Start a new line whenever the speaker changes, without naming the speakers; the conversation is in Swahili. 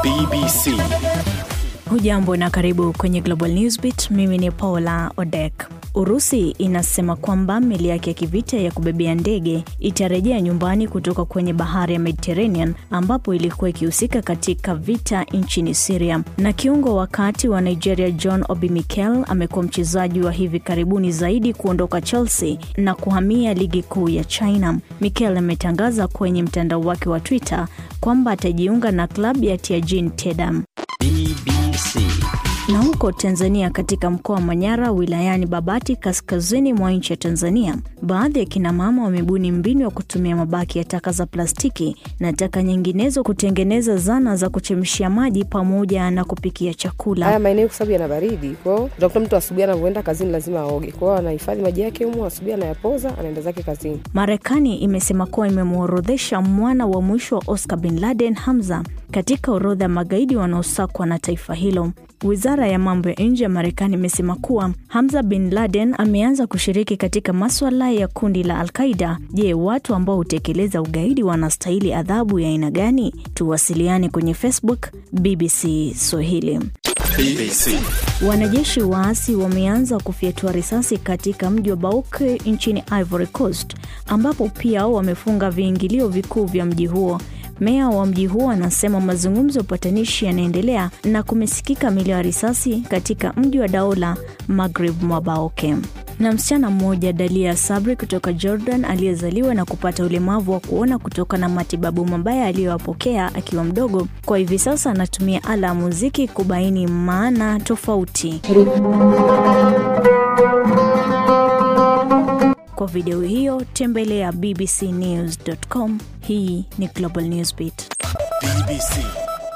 BBC.
Hujambo na karibu kwenye Global Newsbeat. Mimi ni Paula Odek. Urusi inasema kwamba meli yake ya kivita ya kubebea ndege itarejea nyumbani kutoka kwenye bahari ya Mediterranean ambapo ilikuwa ikihusika katika vita nchini Syria. Na kiungo wakati wa Nigeria John Obi Mikel amekuwa mchezaji wa hivi karibuni zaidi kuondoka Chelsea na kuhamia ligi kuu ya China. Mikel ametangaza kwenye mtandao wake wa Twitter kwamba atajiunga na klabu ya Tianjin Tedam.
BBC.
Na huko Tanzania, katika mkoa wa Manyara wilayani Babati, kaskazini mwa nchi ya Tanzania, baadhi ya kina mama wamebuni mbinu ya kutumia mabaki ya taka za plastiki na taka nyinginezo kutengeneza zana za kuchemshia maji pamoja na kupikia chakula.
Haya maeneo kwa sababu yana baridi, kwao utakuta mtu asubuhi anavyoenda kazini lazima aoge, kwao anahifadhi maji yake humo, asubuhi anayapoza, anaenda zake kazini.
Marekani imesema kuwa imemworodhesha mwana wa mwisho wa Oscar bin Laden, Hamza, katika orodha ya magaidi wanaosakwa na taifa hilo. Wizara ya mambo ya nje ya Marekani imesema kuwa Hamza bin Laden ameanza kushiriki katika maswala ya kundi la Al-Qaida. Je, watu ambao hutekeleza ugaidi wanastahili adhabu ya aina gani? Tuwasiliane kwenye Facebook BBC Swahili.
BBC.
Wanajeshi waasi wameanza kufyatua risasi katika mji wa Bouak nchini Ivory Coast, ambapo pia wamefunga viingilio vikuu vya mji huo. Meya wa mji huo anasema mazungumzo ya upatanishi yanaendelea na kumesikika milio ya risasi katika mji wa Daola, Maghrib mwa Baoke. Na msichana mmoja Dalia Sabri kutoka Jordan aliyezaliwa na kupata ulemavu wa kuona kutokana na matibabu mabaya aliyoyapokea akiwa mdogo, kwa hivi sasa anatumia ala ya muziki kubaini maana tofauti. Kwa video hiyo tembelea bbcnews.com. Hii ni Global Newsbeat.
BBC.